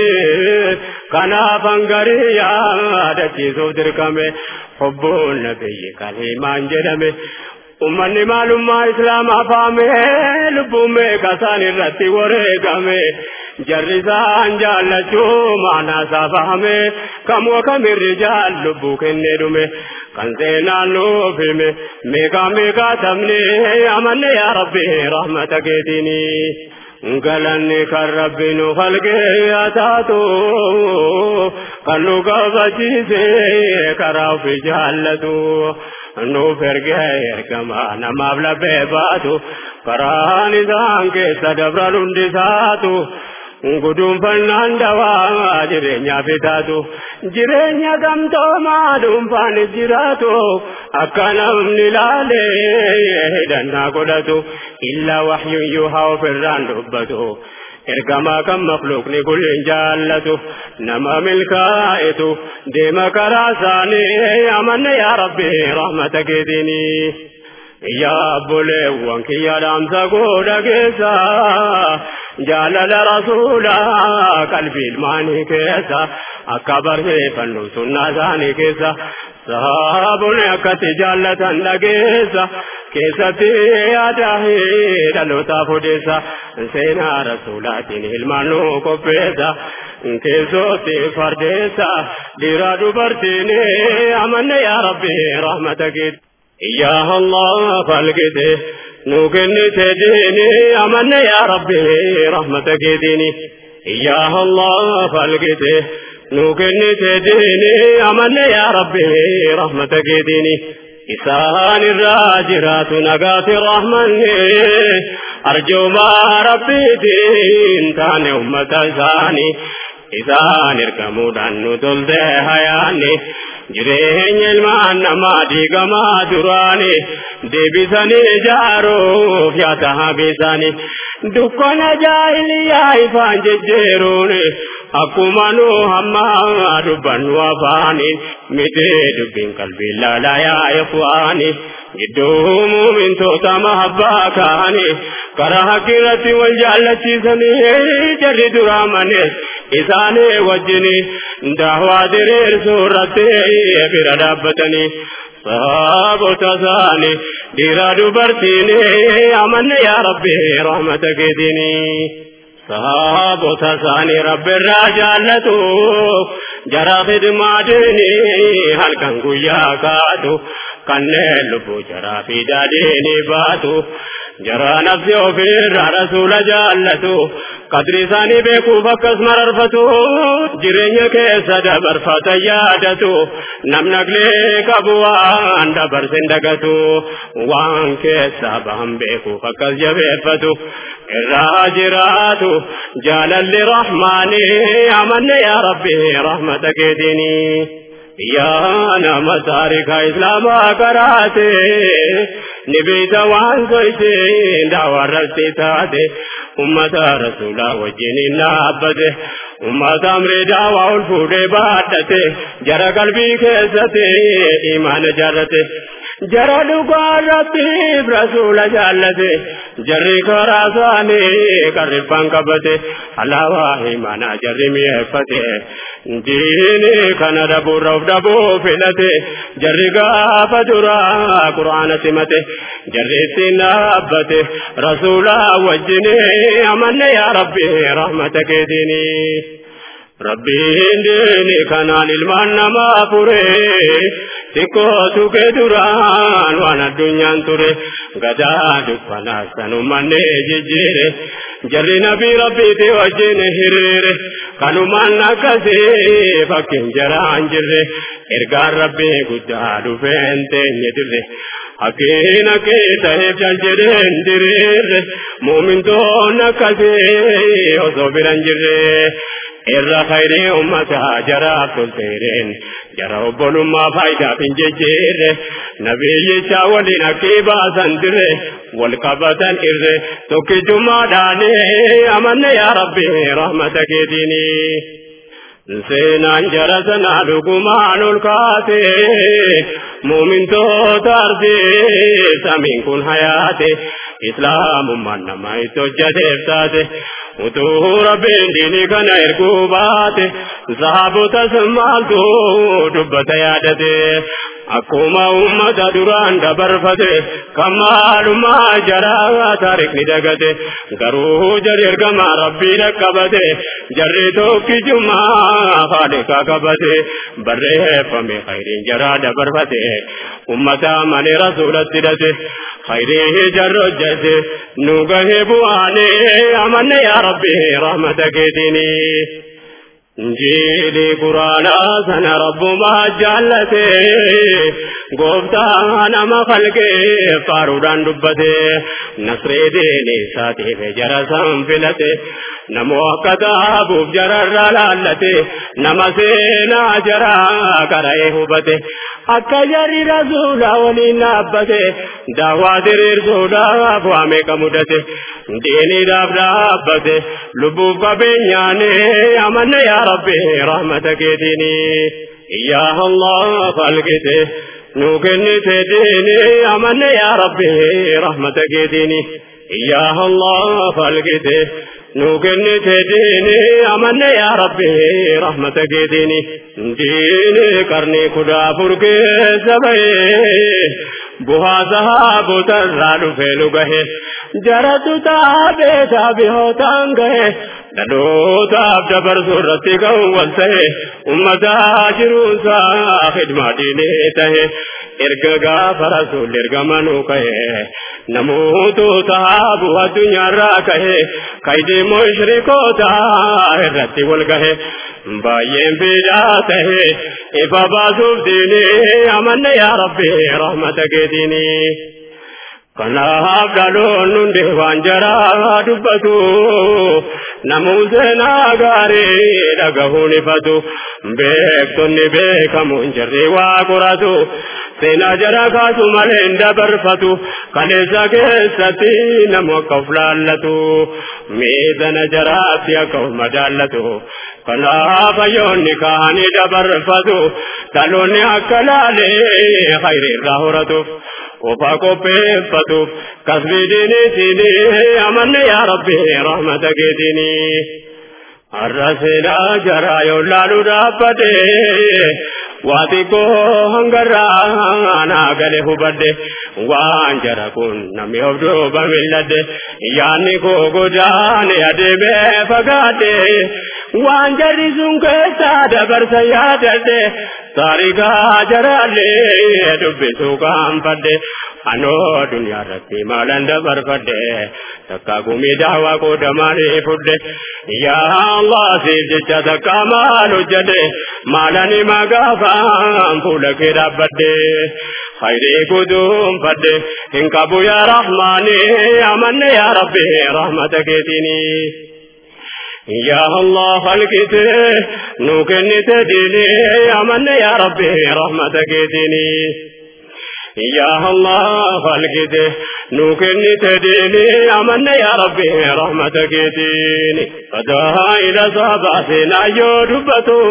كنا فنقري يا دتي زودر كمي حب النبي كلمان جدمي ummanni maalummaa islaamaa faame lubbuummee kasaan irratti wareegame jarrisaan jaallachuu maanaasaa fahame kamuu kamirri jaal lubbuu kennee dhume kan seenaan nuuf hime meeqaa meeqaa tabne amanne yaa rabbi rahmata keetiinii galanni kan rabbi nu falqee haa taatu kan nu qabachiise karaa ofi jaallatu nuuf ergee ergama namaaf laphee baatu karaan isaan keessa dabran hundisaatu guduunfannaan dawaa jireenyaaf taatu jireenya gamtoomaa dhuunfaan jiraatu akka namni laalee hidhannaa godhatu illaa waxyun yuuhaa ofirraan dubbatu ergamaa kan makluuqni kulliin jaallatu nama milkaa'etu deema karaa isaanii amanne yaa rabbi rahmata keetiinii. yaa obboleewwan kiyya dhaamsa godha keessa jaalala rasuulaa qalbii ilmaanii keessa akka barreeffannu sunnaa isaanii keessa sahaabonni akkatti jaallatan dhageessa keessatti yaada dhalootaaf odeessa seenaa rasuulaatiin ilmaan nu qopheessa keessootti fardeessa dhiiraa dubartiin amanne yaa rabbi rahmata keeti. يا الله خلقته نوكني تديني أمن يا ربي رحمتك ديني يا الله خلقته نوكني تديني أمن يا ربي رحمتك ديني إسان الراجرات نقات الرحمن أرجو ما ربي دين كان أمة ثاني إسان اركمودان نتلد حياني jireenya ilmaan namaa diigamaa duraani deebisanii ijaaruuf yaada habiisanii dukkana jaahiliyaa ifaan jejjeeruun akkuma nu hamma dubbannu afaaniin mitee dubbiin qalbii laalaa yaa'e fu'aanii gidduu muumintoota mahabbaa kaanii karaa haqqirratti wal jaallachiisanii jarri duraa manees isaanii wajjini daawaa diriirsuu irratti bira dhaabbatanii saabota isaanii dhiiraa dubartiin amanne yaa rabbi rahmata keetiinii. saabota isaanii rabbi irraa jaallatu jara khidmaadini halkan guyyaa kaatu kanneen lubbuu jaraa fi daadhiini baatu jara nafsi ofirraa rasuula jaallatu qadri isaanii beekuuf akkas mararfatu jireenya keessa dabarfata yaadatu namnaglee qabu waan dabarsin dagatu waan keessa bahan beekuuf akkas jabeeffatu irraa jiraatu jaalalli rahmaani amanne yaa rabbi rahmata keetiinii yaa nama taarika islaamaa karaate ni beeyta waan soyte daawarratti taate ummata rasuulaa wajjiniin dhaabbate ummata amree daawaa ol fuudhee baadhate jara qalbii keessatti imaana jaarrate jara dhugaa rabbiif rasuula jaallate jarri karaa isaanii qarriffaan qabate alaabaa imaanaa jarri mi'eeffate diini kana dhabuurra of dhabuu filate jarri gaafa duraa quraana simate jarri ittiin dhaabbate rasuula wajjini amanne yaa rabbi rahmata keetiinii. Rabbiin diini kanaan ilmaan namaa fure xiqqootu kee duraan waan addunyaan ture gadaa dukkanaa sanumanne jijjiire jarri nabii rabbiiti wajjin hiriire kanumaan akkasii fakkiin jaraan jirre ergaan rabbii guddaa dhufeen teenye dirre Hakiin akkee ta'eef jal jedheen diriirre muumintoon akkasii osoo biran jirre irra khayrii ummataa jaraaf tolteereen jara obbolummaa faayidaaf hin jejjeerre nabiyyicha waliin akkii baasan dire wal qabatan irre tokkichummaadhaane amanne yaa rabbi rahmata keetiinii. seenaan jara sanaa dhugumaan ol kaate muumintoota argee samiin kun hayaate islaamummaan nama itti hojjateef taate utuu rabbiin diinii kana erguu baate sahaabotas maaltu dubbata yaadate akkuma ummata duraan dabarfate kan maalummaa jaraa taarikni dagate garuu jarri ergama rabbii dhaqqabate jarri tokkichummaa faalikaa qabate barreeffame khayriin jaraa dabarfate ummata malee rasuulatti hidhate khayrii jarri hojjete nu gahee bu'aane amanne yaa rabbi rahmata keetiinii. Injiili quraanaa sana rabbumaa jaallate gooftaa nama falqee faaruudhaan dubbate nasree deene isaatiif jara san filate namoo akka taabuuf jararra laallate nama seenaa jaraa qara'ee hubate akka jarri rasuula waliin dhaabbate daawwaa diriirsuudhaaf waa meeqa mudate diiniidhaaf dhaabbate lubbuuf qabeenyaane amanne yaa rabbi rahmata keetiini yaa allah falqite nu kennite diini amanne yaa rabbi rahmata keetiini yaa allah falqite nu kennite diini amanne yaa rabbi rahmata keetiini diini qarni kudha afur keessa bahee buhaa sahaabota irraa dhufee nu gahe jaratu taabee taabihootaan gahe dhalootaaf dabarsuu irratti ga'uun wal ta'e ummataa jiruunsaa khidmaa diinee ta'e erga gaafa rasuulli ergamanuu ka'e namoota taabu addunyaarraa ka'e kaydii mushrikoota irratti wal gahe baay'een bidaa ta'e ifa baasuuf diinii amanne yaa rabbi rahmata keetiinii. kanaaf dhaloon hundi waan jaraa dubbatu namuu seenaa gaarii dhagahuun ifatu beektonni beekamuun jirri waa qoratu seenaa jara kaasu malee hin dabarfatu kaleessa keessatti namu akka of laallatu miidhana jaraatti akka of madaallatu kanaaf hayyoonni kaanii dabarfatu dhaloonni akka laalee khayrii irraa horatuuf. وفا قبيفتو كسبي ديني سيني أمن يا ربي رحمتك ديني الرسل جرى يولالو دابته waati koo hangarraa naa gale hubadde waan jara kun namni of duuba milladde yaanni koo godaane adeemee fagaadde waan jarri sun keessaa dabarsa yaadadde taarikaa jaraallee dubbisuu kaanfadde anoo duniyaa irratti maalan dabarfadde takka gumii daawaa qoodamaanii fudde yaa Allah siif jecha takka maal hojjete maalani magaafaan fuula kee dhaabbadde khayrii guduun fadde hin qabu yaa rahmaani amanne yaa rabbi rahmata keetiinii. يا الله خلقت نوكنت ديني أمن يا ربي رحمتك ديني يا الله خلقت نوكنت ديني أمن يا ربي رحمتك ديني فدائل صباسنا يودبتو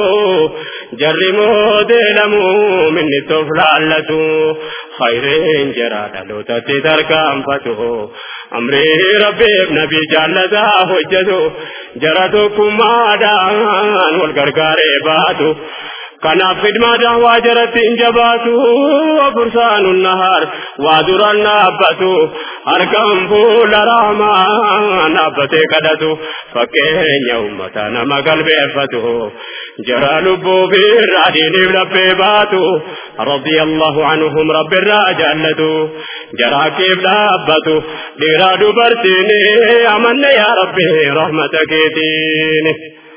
جرموا دلموا مني تفلالتو خيرين جراد لو تتركم فتو أمري ربي نبي جالتا حجتو جرتكم مادان والغرغاري باتو kanaaf khidmaa daawwaa jaratti hin jabaatu fursaanu nahaar waa duraan dhaabbatu harkaan fuula raamaa dhaabbatee kadhatu fakkeenya ummata nama galbeeffatu jara lubbuu birraa diiniif laphee baatu radiyallahu anhum rabbirraa jaallatu jara keef dhaabbatu dhiiraa dubartiin amanne yaa rabbi rahmata keetiin.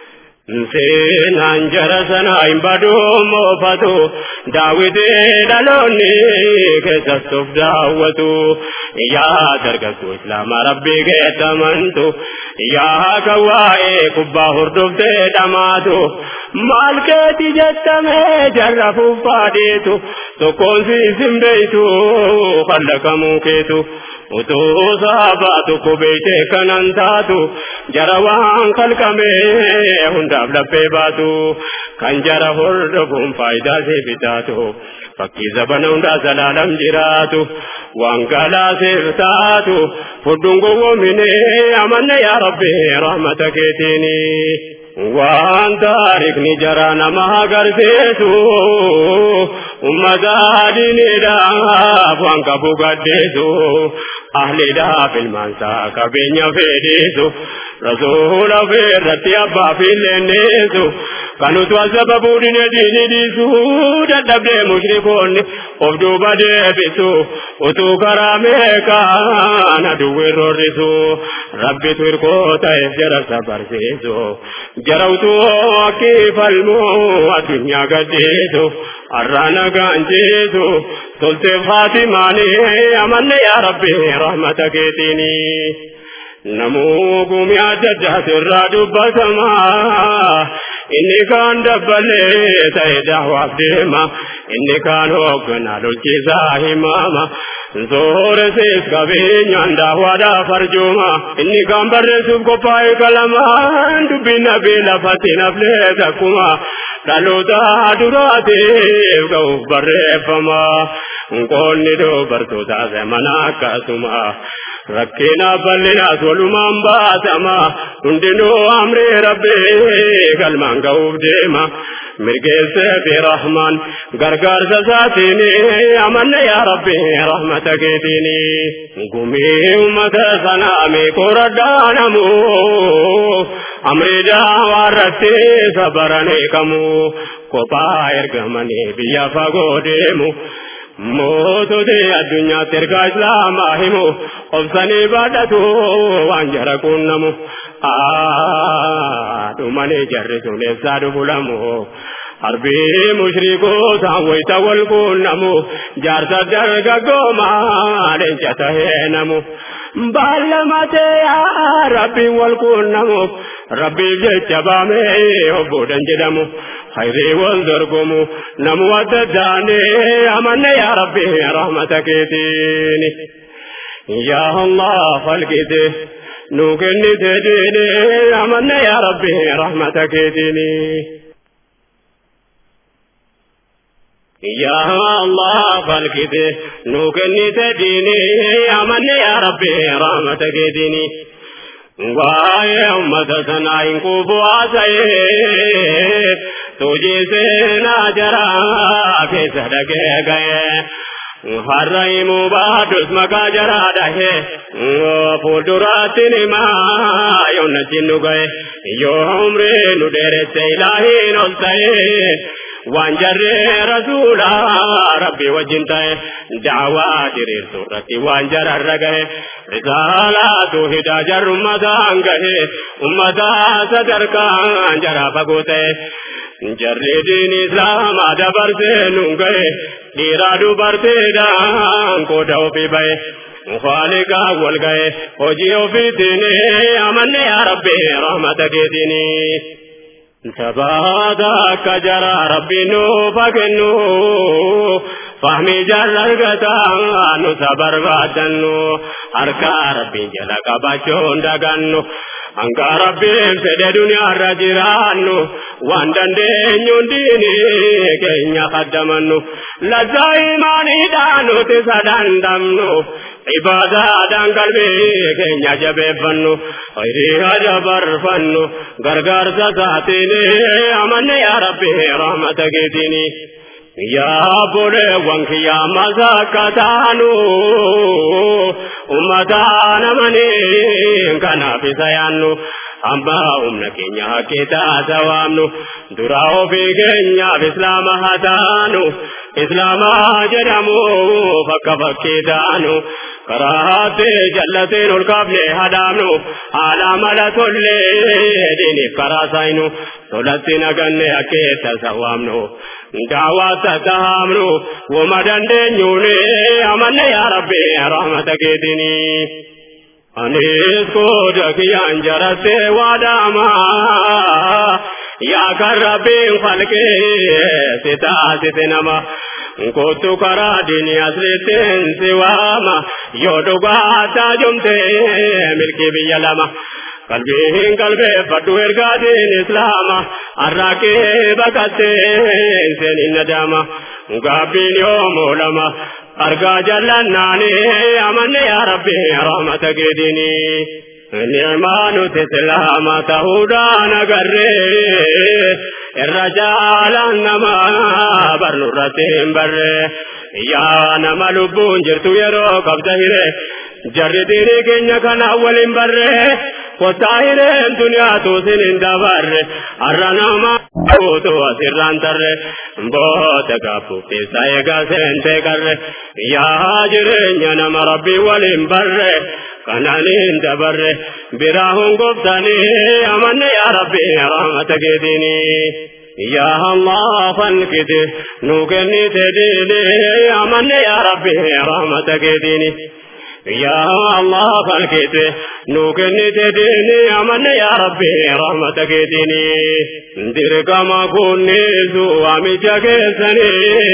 seenaan jara sana hin baduu moofatu daawitee dhaloonni keessastuuf daawwatu yaa dargaggoo islaamaa rabbii keettamantu yaa kawaa'ee kubbaa hordoftee dhamaatu maal keeti jettamee jarra fuuffaadeetu tokkoon siisin beeytu kallakamuu keetu utuu saabaa tokko beeytee kanan taatu jara waan kalqamee hundaaf laphee baatu kan jara hordofuun faayidaa siif taatu fakkii zabana hundaa zalaalam jiraatu waan galaaseef taatu fudhuun gowwoomine amanne yaa rabbi rahmata keetiini. waan taarikni jara nama agarsiisu ummata diiniidhaaf waan qabu gaddeessu ahliidhaaf ilmaansaa qabeenya fedhiisu rasuula irratti abbaa fi leenneessu kan utu asababuu dine diini dhiisu dadhabdee mushrikoonni of duuba deebisu utuu karaa meeqaan aduwwi rorrisu rabbitu hirkoo ta'eef jara sabarsiisu jara utuu akkii falmuu addunyaa gadhiisu arraana gaanjiisu tolteef haatimaanii amanne yaa rabbi rahmata keetiinii. namuu gumii adda addaatu irraa dubbatamaa inni kaan dabbalee ta'e daawaaf deema inni kaan hoogganaa lolchiisaa himaama sooresees qabeenyaan daawaadhaaf arjooma inni kaan barreessuuf qophaa'e qalamaan dubbiin nabii lafatti naflee takkuma dhaloota duraatiif ga'uuf barreeffama qoonni dubartoota zamana akkasuma rakkina bal'inaas walumaan baatama hundinuu amrii rabbii galmaan ga'uuf deema mirgeessee fi rahmaan gargaarsa isaatiin amanne yaa rabbi rahmata keetiin gumii ummata sanaa meeqoradhaanamu amrii daawaa irratti sabaranii qamu kophaa ergamanii biyya fagoo deemu. moototi addunyaatti ergaa islaamaa himu obsanii baadhatu waan jara quunnamu dhumanii jarri sun eessaa dhufulamu harbii mushrikoota wayita wal quunnamu jaarsa dargaggoomaa leenca tahee namu baallamatee yaa rabbiin wal quunnamuuf rabbiif jecha baamee obboodhan jedhamu khayrii wal dorgomu namu adda addaane amanne yaa rabbi rahmata keetiini yaa allah falqite nuu kennite diine amanne yaa rabbi rahmata keetiini يا الله فالكته نوكني تديني أمني يا ربي رحمتك ديني waa'ee ummata sanaa hin quufu haasa'ee tujii seenaa jaraa keessa dhagee ga'ee har'a himuu baadus maqaa jaraa dhahee fuulduraatti himaa yoo nachiin nu ga'e yoo umrii nu dheeresse ilaahiin ol ta'ee waan jarree rasuula rabbi wajjin ta'e daawaa diriirsu irratti waan jararra gahe risaalaatu hidaa jarru ummataan gahe ummataa sadarkaan jaraa fagoo ta'e jarri diin islaamaa dabarsee nun gahe dhiiraa dubarteedhaan qooda ofii bahe خالقا والغاية وجي وفيتني أمني يا ربي رحمة كيتني sabaata jara rabbi nu fakennu fahmi jallargataa nu sabarbaadannu harka rabbiin jala qabachuun dagannu hanga rabbiin fedhe duniyaarra jiraannu waan dandeenyuun diini keenya kaddamannu lazzaa imaaniidhaan nuti sadandamnu ibaadaadhaan qalbii keenya jabeeffannu khayrii dabarfannu gargaarsa isaatiin amanne yaa rabbi rahmata keetiini yaa boleewwan kiyyaa masakkataanu ummataan amanii kanaaf isa yaannu amma humna keenya hakkeetaa sawaamnu dura ofii keenyaaf islaama haa taanu islaama jedhamu fakka fakkii taanu karaate jallateen ol kaafne hadaamnu haala mala tollee diiniif karaa saayinu tolatti naganne hakkeetta sawaamnu daawwaata tahaamnu wama dandeenyuune amanne yaa rabbi rahmata keetinii. Anis kooda kiyyaan jarattee waadama yaa kan rabbiin falqee si taasise nama. Kootu karaa diinii asirrittiin si waama yoo dhugaa taajumtee milkii biyya lama. Qalbiin qalbeeffadhu ergaatiin islaama arraaqee baqattee seenin nadaama. Gaabbiin yoo moolama argaa jallannaani amanne yaa rabbi rahmata keetinii. Ni'maa nuti islaama ta'uudhaan agarree irra jaalaan nama barnurratti hin barre yaa nama lubbuun jirtu yeroo qabda hire jarri diinii keenya kana waliin barre kottaa hireen duniyaatu sin hin dabarre har'a nama guutu asirraan tarre booda gaabbuuf keessa eegaa seentee qarre yaa jireenya nama rabbii waliin barre kananiin dabarre biraa hunguftanii amanne yaa rabbii rahmata keetinii. يا الله فانكد نوكني تديني أمن يا ربي رحمتك ديني يا الله فانكد نوكني تديني أمن يا ربي رحمتك ديني درك ما كوني زوامي جاكسني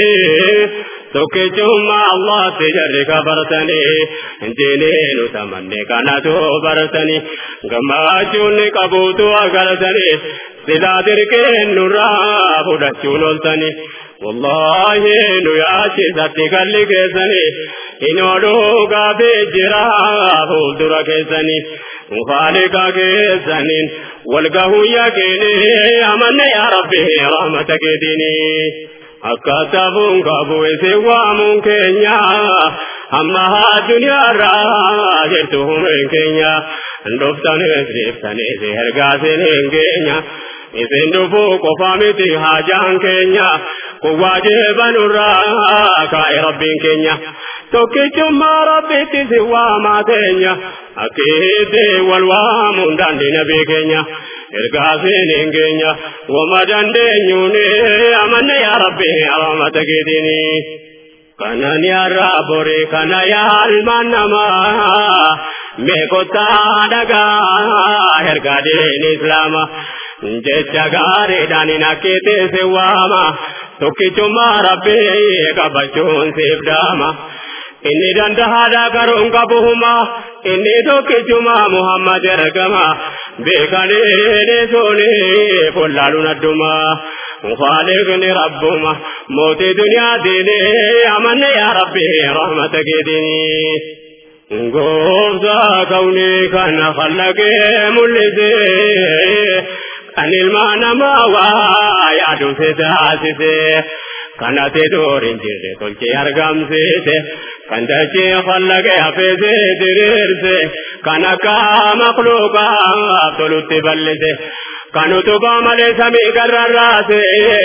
tokkichumma Allah si jarri kabartanii diiniinu tamanne kanatu bartanii gammachuun qabuutu agartanii silaa dirqeen nurraa fudhachuun oltanii wallahi nu yaachisatti kalli keessanii hin ooluu gaafii jira fuuldura keessanii mufaaliqa keessaniin walgahuu yaaqinii amanne yaa rabbi rahmata keetinii. akkaataa buun qabu isin waamuun keenya amma duniyaarraa jirtu humeen keenya dhuftanis deebtanis ergaasiniin keenya isin dhufuu qofa miti haajaan keenya kun waajibanurraa kaa'e rabbiin keenya tokkichummaa rabbitti si waamaa teenya akkiitti wal waamuun daandii nabii keenya. ergaasiniin keenya wama dandeenyuun amanne yaa rabbi rahmata keetini kanan yaarraa bore kana yaalmaan namaa meeqottaa dhagaa ergaa diin islaama jecha gaariidhaan hin akkiitti si waama tokkichummaa rabbi qabachuun siif daama. inni dandahaadha garuun qabuhuma inni tokkichuma muhammad ergama beekanii sooni follaaluun adduma mufaaliqni rabbuma mootii duniyaa diini amanne yaa rabbi rahmata keetini gooftaa kawnii kana khallaqee mul'isee kan ilmaa namaa waa yaaduse taasise kanate doorin jirre tolchee argamsiise kan dachee khallaqee hafeese diriirse kan akka makluuqaaf tolutti bal'ise kan utubaa malee samii garrarraase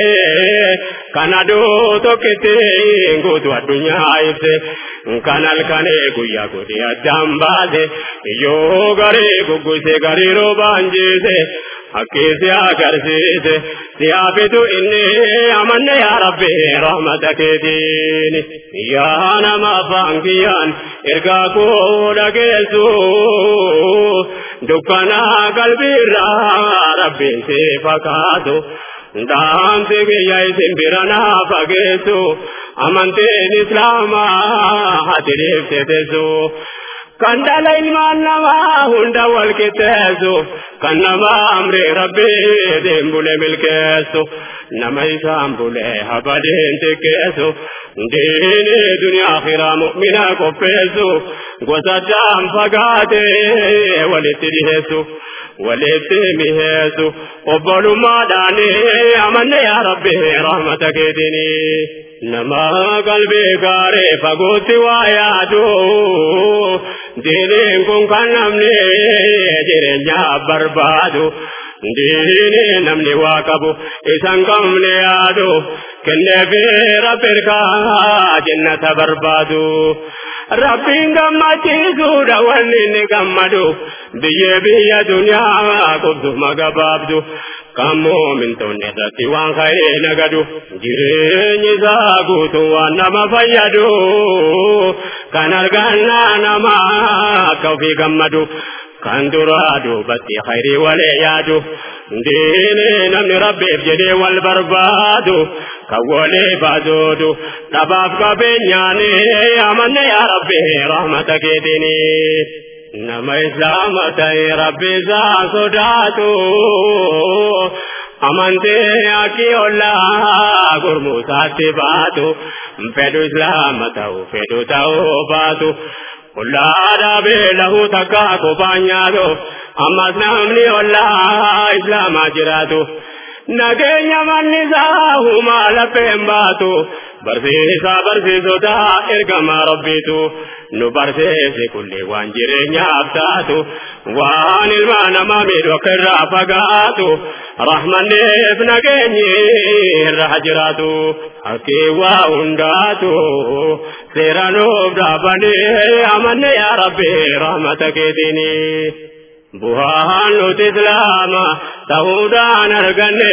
kan aduu tokkitti guutuu addunyaa ibse kan halkanee guyyaa godhee addaan baase yoo garii gugguse garii roobaan jiise akkiisi agarsiise siyaafitu inni amanne yaa rabbi rahmata keetiini yaa nama afaan kiyyaan ergaa koo dhageessu dukkanaa qalbiirraa rabbiin si fakkaatu dhaamsi kiyya isin bira naa fageessu amantiin islaamaa ati dhiiftetesu kan dhala ilmaan namaa hunda wal qixxeessu kan nama amri rabbiitiin bule milkeessu nama isaan bule habadiin xiqqeessu diini duniyaa akhiraa mu'mina qopheessu gosa addaan fagaatee walitti dhiheessu walitti miheessu obbolummaadhaan amanne yaa rabbi rahmata keetinii nama qalbii gaarii fagootti waa yaadu diiniin kun kan namni jireenyaa barbaadu diinii namni waa qabu isan qabne yaadu kenneefi rabbirkaa jannata barbaadu. Rabbiin gammachiisuudha wanni inni gammadu biyyee biyya duniyaa qubsuma gabaabdu kan moomintoonni irratti waan ka'ee nagadu jireenyi isaa guutuu waan nama fayyadu kan argannaa nama akka ofii gammadu kan duraa duubatti khayrii walee yaadu diini namni rabbiif jedhee wal barbaadu kan walee baasoodu dhabaaf qabeenyaani amanne yaa rabbi rahmata keetiini. nama islaama ta'e rabbi isaa sodaatu amantee akki ollaa gurmuusaatti baatu fedhu islaama ta'u fedhu ta'uu baatu ollaa dhaabee lahu takka kophaa nyaatu ammas namni ollaa islaamaa jiraatu nageenya manni isaa humaa lapheen baatu barsiisaa barsiisota ergamaa rabbiitu nu barsiise kullee waan jireenyaaf taatu waan ilma namaa miidhu akka irraa fagaatu rahmanneef nageenyi irraa jiraatu akkii waa hundaatu seera nuuf dhaabanii amanne yaa rabbi rahmata keetiini. buhaan nuti islaama ta'uudhaan arganne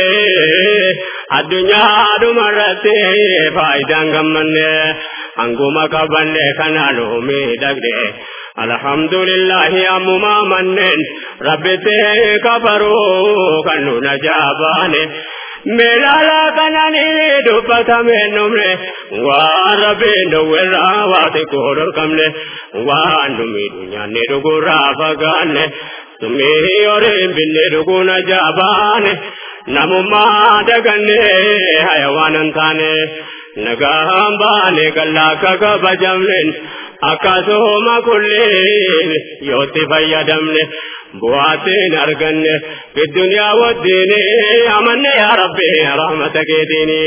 addunyaa dhumarratti faayidaan gammanne hanguma qabanne kana nu miidhagde alhamdulillahi ammumaa manneen rabbitti kafaruu kan nu najaabaane meelaala kanani dubbatame numne waan rabbiin dhowwerraa waa xiqqoo dhorkamne waan nu miidhu nyaanne dhugurraa fagaanne summii horiin binne dhuguun ajaabaane namummaa daganne hayawaanan taane nagaan baane gallaa akka kabajamnen akkasuma kulleen yootti fayyadamne bu'aatiin arganne fiddunyaa wajjiin amanne yaa rabbi rahmata keetiini.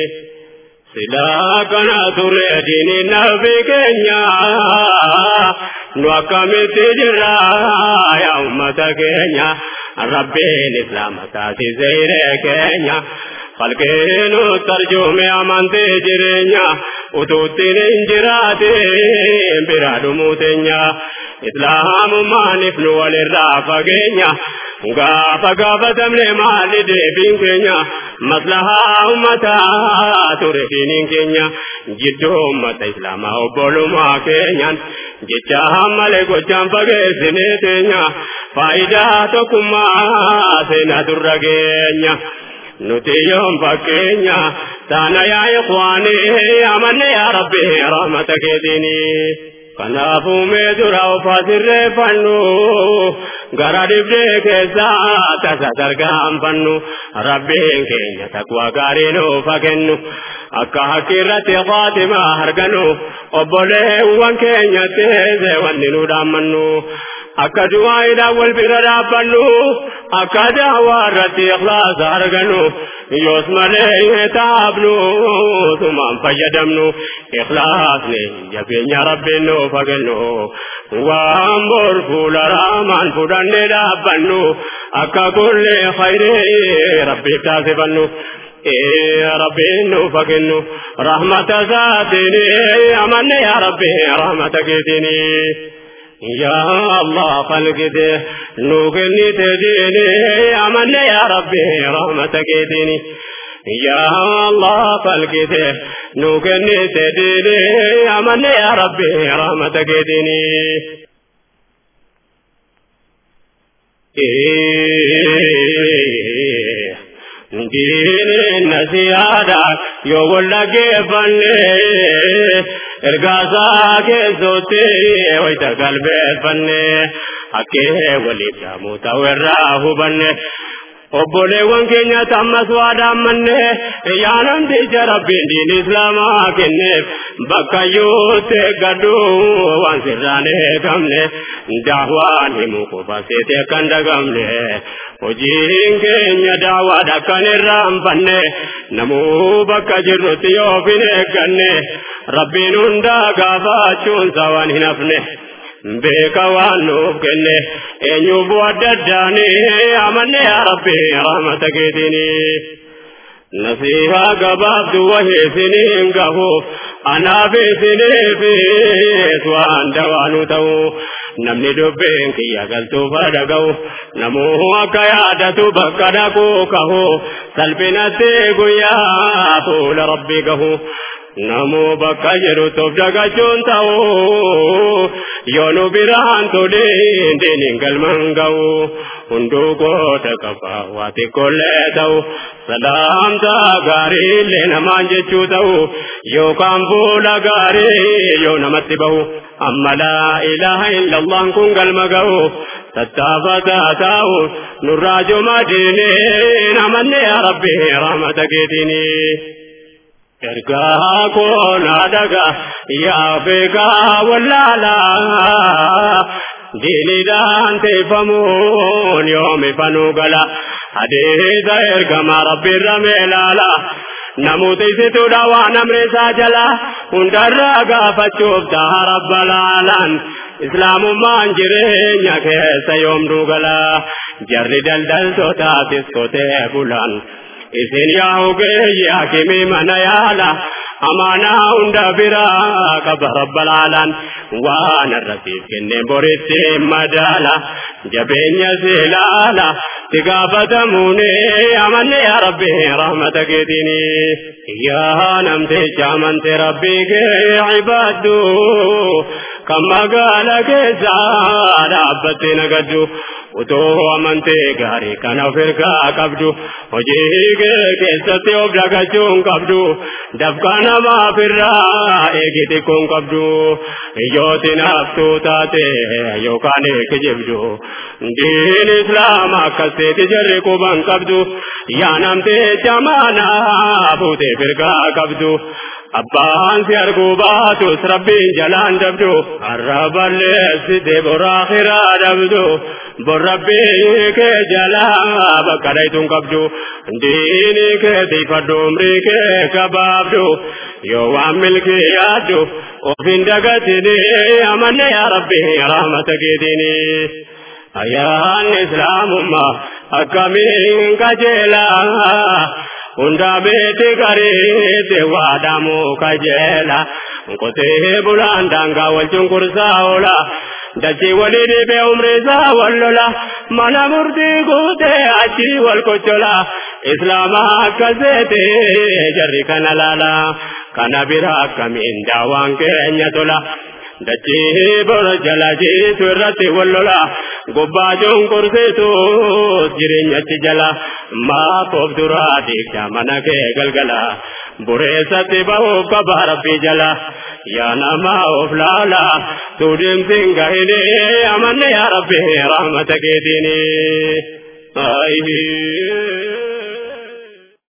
silaa kana ture diini nabi keenya nu akkamitti jirra yaa ummata keenya rabbiin islaama taasise hiree keenya falkeenu tarjuume amantee jireenya utuuttiin hin jiraatin biraa dhumuu teenya islaamummaaniif nu walirraa fageenya gaafa gaafatamne maalli deebiin keenya maslahaa ummataa ture diiniin keenya jidduu ummata islaamaa obbolummaa keenyaan jecha malee gochaan fageessinee teenya faayidaa tokkummaa seenaa durra geenya. nuti yoon fakkeenya taana yaa ikhwaanii amanne yaa rabbi rahmata keetiini. Kanaafuu mee dura of asirreeffannu gara dibdee keessaa tasa tarkaanfannu rabbiin keenya taqwaa gaarii nuuf kennu akka haqqi irratti faatimaa argannu obboleewwan keenya teesse wanni nu dhaammannu. akka du'aaidhaan wal bira dhaabbannu akka daawaa irratti ikhlaasa argannu yoos malee taabnu tumaan fayyadamnu ikhlaasni jabeenya rabbiin nuuf kennu waan bor fuula raamaan fudhanne dhaabbannu akka kullee khayrii rabbiif taasifannu. rabbiin nuuf kennu rahmata isaatiin amanne yaa rabbi rahmata keetiini. يا الله خلقته نوكني تديني أمن يا ربي رحمتك ديني يا الله خلقته نوكني تديني أمن يا ربي رحمتك ديني diin nasiyaadha yoo wallaggeeffanne ergaasaa keessootti wayita galbeeffanne akkee waliif dhaamuu ta'u irraa hubanne obboleewwan keenya tammas waa dhaammanne yaa namticha rabbiin diin islaamaa kenneef bakka yuutti gadhu waan sirraan eegamne daawaan himuu qofa seete akkan dagamne hojiin keenya daawaadha akkan irraanfanne namuu bakka jirrutti yoo fin eegganne rabbiin hundaa gaafachuunsa waan hin hafne beeka waan nuuf kenne eenyuuf adda addaani amanne yaa rabbi rahmata keetiini. nasihaa gabaabdu waheesiniin gahuuf anaaf isiniifis waan dawaanu ta'u namni dubbeen kiyya galtuuf dhaga'u namuu akka yaadatu bakka dhaquu kahu salphinatti guyyaa fuula rabbii gahu namuu bakka jedhutti of dagachuun ta'u yoo nu biraan toliin diiniin galman ga'u hunduu goota qaba waa xiqqoollee ta'u salaamtaa gaarii illee namaan jechuu ta'u yookaan fuula gaarii yoo namatti bahu amma laa ilaaha illallaan kun galma ga'u tattaafataa ta'u nurraa juma diiniin amanne yaa rabbi rahmata keetiinii. ergaa koona daga yaa beekaa wallaalaa diinidhaan teeffamuun yoomi fanuu gala hadiisa ergamaa rabbiirra meelaala namoota isituudha waan amreessaa jala hundarraa gaafachuuf ta'a rabba laalaan islaamummaan jireenya keessa yoomduu gala jarri daldaltootaafis kotee bulan isin yaa ogeeyyi hakimii mana yaala amaanaa hunda biraa qaba rabbalaalaan waan irratiif kenneen boritti madaala jabeenya seelaala si gaafatamuuni amanne yaa rabbi rahmata keetiini yaa namticha amante rabbii kee ibaaddu kan magaala keessa dhaabbattee nagaddu utoo amantee gaarii kana of ergaa qabdu hojii kee keessatti of dagachuun qabdu dafqa namaaf irraa eegi xiqqoon qabdu iyyootiin haftuu taate yookaan kijibdu diin islaama akkaseeti jarri quban qabdu yaa namtee jamaanaa fuutee firgaa qabdu abbaan si arguu baatus rabbiin jalaan dabdu arraballeessite boraakiraa dabdu borrabbii kee jalaa bakka dhaytuun qabdu diini kee tiifadhu umrii kee gabaabdu yoo waan milkii yaaddu ofin dagatini amanne yaa rabbi rahmata keetini ayaan islaamummaa akkamiin qajeelaa hundaa beete gareete waadamuu kajeela qotee bulaan daangaa wal cunqursaa oola dachii walii dhibee umriisaa wal lola mana murtii guutee achi wal kochola islaama akkaseete jarri kana laala kana bira akkamiin daawaan keenya tola dachii bora jala jiitu irratti wal lola gubbaa cunqursiitu jireenyachi jala maafoof duraa diigda mana kee galgala bureessatti bahuuf qaba rabbii jala yaa namaa of laala tuudimsin gahine amanne yaa rabbi rahmata keetiini